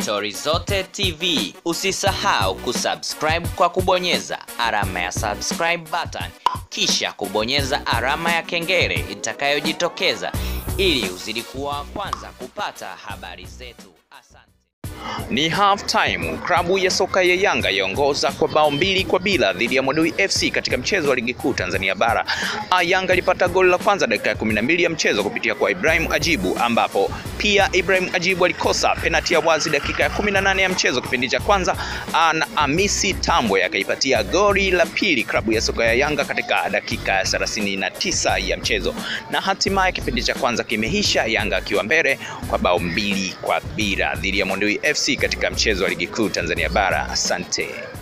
Stori Zote TV. Usisahau kusubscribe kwa kubonyeza alama ya subscribe button, kisha kubonyeza alama ya kengele itakayojitokeza ili uzidi kuwa wa kwanza kupata habari zetu. Asante. Ni half time. Klabu ya soka ya Yanga yaongoza kwa bao mbili kwa bila dhidi ya Mwadui FC katika mchezo wa ligi kuu Tanzania bara. Ah, Yanga ilipata goli la kwanza dakika ya 12 ya mchezo kupitia kwa Ibrahim Ajibu, ambapo pia Ibrahim Ajibu alikosa penati ya wazi dakika ya 18 ya mchezo kipindi cha kwanza, ah, na Amisi Tambwe akaipatia goli la pili klabu ya soka ya Yanga katika dakika ya 39 ya mchezo, na hatimaye kipindi cha kwanza kimeisha, Yanga akiwa mbele kwa bao mbili kwa bila dhidi ya Mwadui FC katika mchezo wa ligi kuu Tanzania bara. Asante.